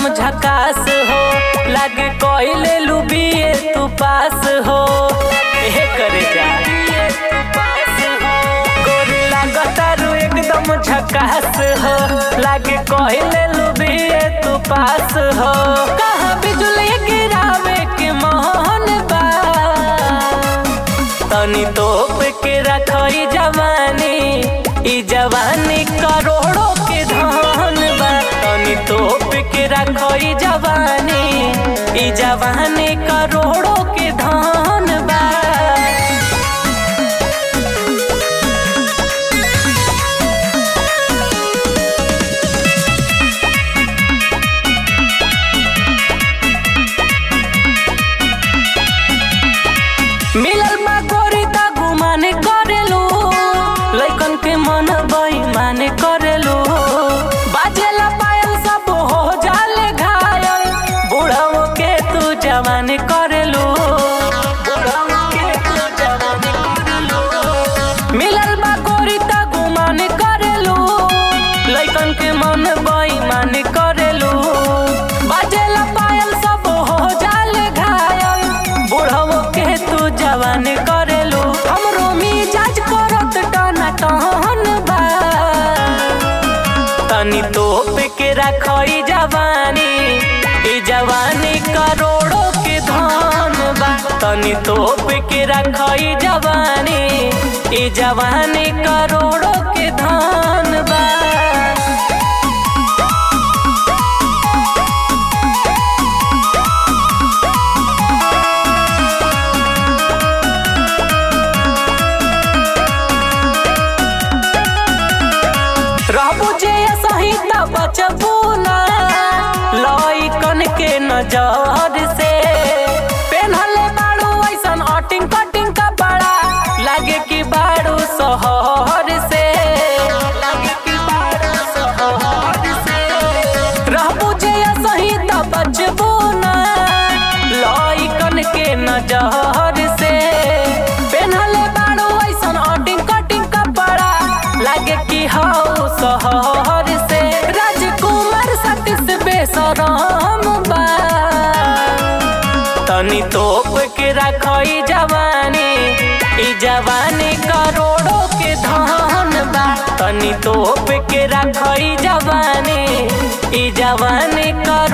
झकास हो लागे कोइले लुबिए तू पास हो हे करे जा गोरी लागतारू एकदम झकास हो लागे कोइले लुबिए तू पास हो कहाँ बिजुली गिरावे के मोहन बा तनी तोप के रखई जवानी ई जवानी करोड़ों के धन बा तनी तोप के रखई जवानी ई जवानी करोड़ों के धन बा मिलल बा गोरी ता गुमान करेलू लइकन के मन बेईमान करेलू बाजेला पायल सब हो जाले घायल बुढ़ाओ के तू जवान करेलू बुढ़ाओ के तू जवान करेलू मिलल बा गोरी ता गुमान करेलू लइकन के मन बेईमान करेलू बाजेला पायल सब हो जाले घायल बुढ़ाओ के तू जवान करेलू हमरो मिजाज करत टना टहन बा तनी तोप के रखई जवानी ई जवानी करोड़ों के धन बा तनी तोप के रखई जवानी ई जवानी करोड़ों के धन बा रहबू जे सही त बचबू ना लइकन के नजर से पेन्हले बाड़ू ऐसन अटिंग कटिंग कपड़ा लागे कि बाड़ू शहर से लागे कि बाड़ू शहर से रहबू जे सही त बचबू ना लइकन के नजर से पेन्हले बाड़ू ऐसन अटिंग कटिंग कपड़ा लागे कि हौ शहर से राजकुमार सतीश बेसरम बा तनी तोप के रखई जवानी ई जवानी करोड़ों के धन बा तनी तोप के रखई जवानी ई जवानी करोड़ों